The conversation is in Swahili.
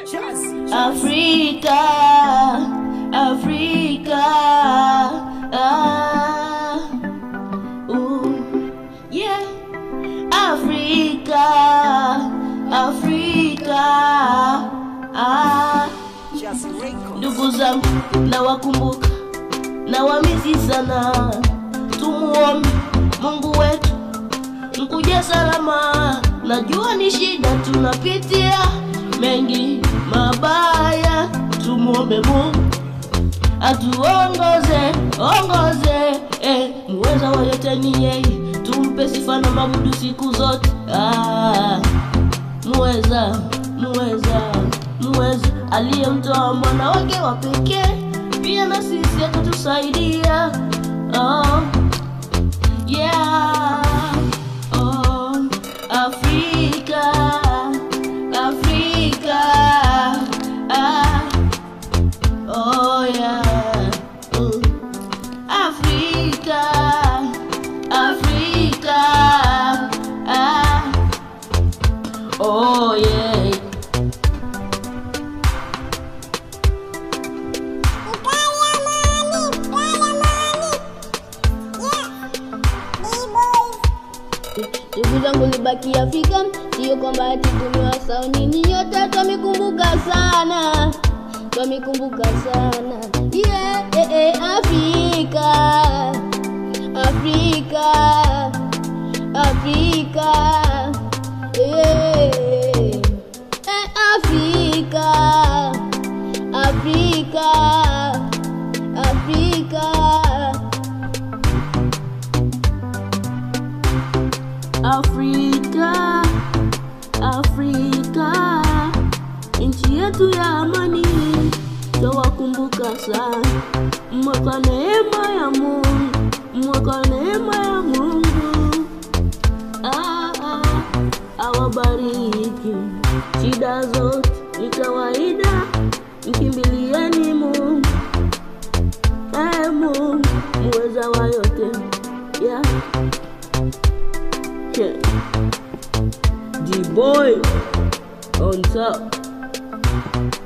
Afrika, Afrika, ah, ooh, yeah, Afrika, Afrika, ah. Ndugu zangu nawakumbuka, nawamisi sana, tumuombe Mungu wetu mkuja salama. Najua ni shida tunapitia mengi mabaya, tumuombe Mungu atuongoze ongoze, eh, muweza wa yote ni yeye, tumpe sifa na mabudu siku zote. Ah, muweza muweza muweza, aliyemtoa mwana wake wa pekee, pia na sisi atatusaidia. Oh, yeah. Oh, Afrika, Afrika, ah. Oh yeah. Mm. Afrika, Afrika, ah. Oh yeah. Ndugu zangu libaki Afrika, sio kwamba ati tumewasahau nyinyi nyote, twamikumbuka sana, twamikumbuka sana yeah, eh, eh, Afrika, Afrika, Afrika, eh, eh, Afrika, Afrika, Afrika. Afrika, Afrika, nchi yetu ya amani, twawakumbuka sana. Mwaka neema ya Mungu, mwaka neema ya Mungu, ah, ah, awabariki. Shida zote ni kawaida, mkimbilieni Mungu, eh, Mungu muweza wa yote, yeah. Yeah. D-boy on top.